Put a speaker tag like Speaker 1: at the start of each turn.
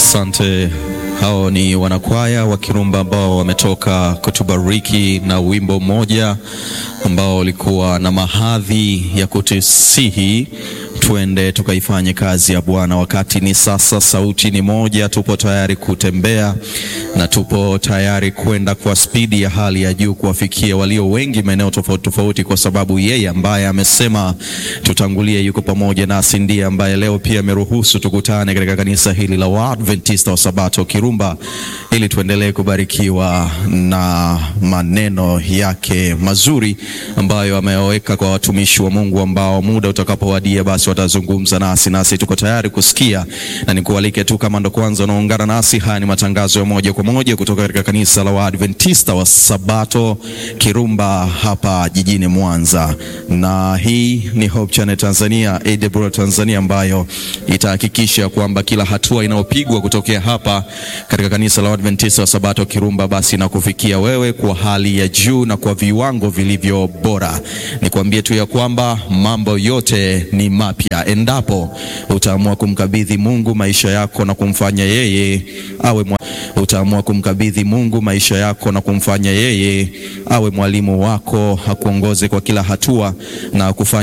Speaker 1: Asante. Hao ni wanakwaya wa Kirumba ambao wametoka kutubariki na wimbo mmoja ambao ulikuwa na mahadhi ya kutusihi twende tukaifanye kazi ya Bwana. Wakati ni sasa, sauti ni moja, tupo tayari kutembea na tupo tayari kwenda kwa spidi ya hali ya juu kuwafikia walio wengi maeneo tofauti tofauti, kwa sababu yeye ambaye amesema tutangulie yuko pamoja nasi, ndiye ambaye leo pia ameruhusu tukutane katika kanisa hili la Waadventista wa Sabato Kirumba, ili tuendelee kubarikiwa na maneno yake mazuri ambayo ameyaweka kwa watumishi wa Mungu ambao muda utakapowadia basi watazungumza nasi, nasi tuko tayari kusikia, na nikualike tu kama ndo kwanza unaungana nasi, haya ni matangazo ya moja kwa moja kutoka katika kanisa la Waadventista wa Sabato Kirumba hapa jijini Mwanza, na hii ni Hope Channel Tanzania, AWR Tanzania, ambayo itahakikisha kwamba kila hatua inayopigwa kutokea hapa katika kanisa la Waadventista wa Sabato Kirumba basi na kufikia wewe kwa hali ya juu na kwa viwango vilivyo bora. Nikwambie tu ya kwamba mambo yote ni mapya endapo utaamua kumkabidhi Mungu maisha yako na kumfanya yeye awe mwa... utaamua kumkabidhi Mungu maisha yako na kumfanya yeye awe mwalimu wako, akuongoze kwa kila hatua na kufanya